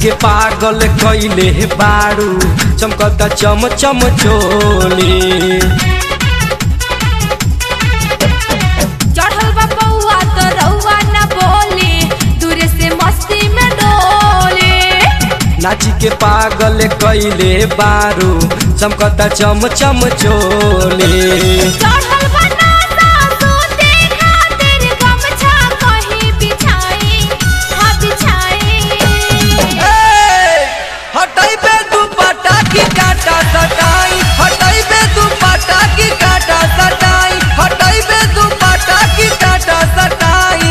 के पागल कैले बारू चमकता चम चम चोली चढ़ल बा पौआ तो रउआ न बोली दूर से मस्ती में डोली नाची के पागल कैले बारू चमकता चम चम चोली चढ़ल बा नासा सूते खातिर गमछा कहीं बिछाई हाँ बिछाई हटाई बे दुपट्टा की काटा सटाई हटाई बे दुपट्टा की काटा सटाई हटाई बे दुपट्टा की काटा सटाई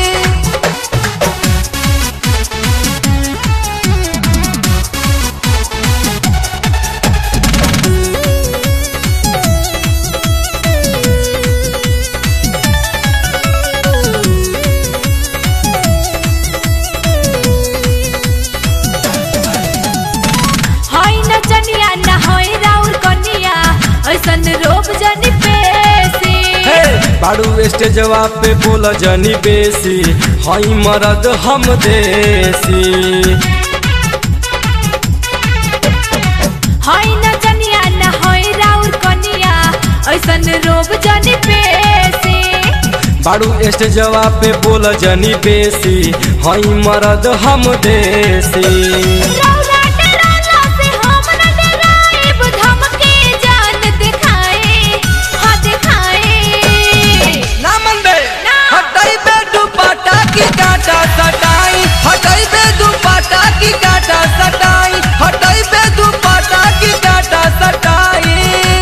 हई न जनिया न हई राउर कनिया ऐसन रोब जनी पेसी हे बाड़ू स्टेजवा पे बोल जनी बेसी हई मरद हम देसी हई न जनिया न हई राउर कनिया ऐसन रोब जनी पेसी बाड़ू स्टेजवा पे बोल जनी बेसी हई मरद हम देसी रौला डराला से हम न डराइब धमके जान दिखाए हाँ दिखाए ना मन बे ना। हटाई बे दुपट्टा की काटा सटाई हटाई बे दुपट्टा की काटा सटाई हटाई बे दुपट्टा की काटा सटाई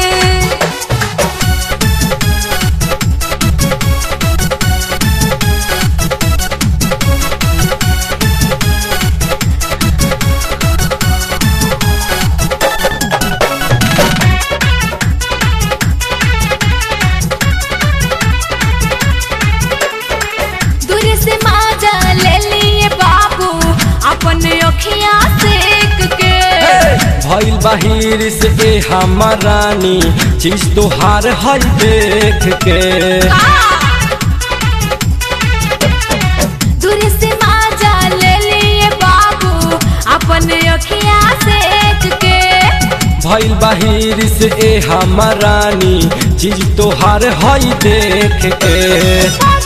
दूर से माजा ले लिए बाबू अपन अखियां सेक के भइल बाहिर से ए हमर रानी चीज तोहार हई देख के दूर से माजा ले लिए बाबू अपन अखियां सेक के भइल बाहिर से ए हमर रानी चीज तोहार हई देख के पल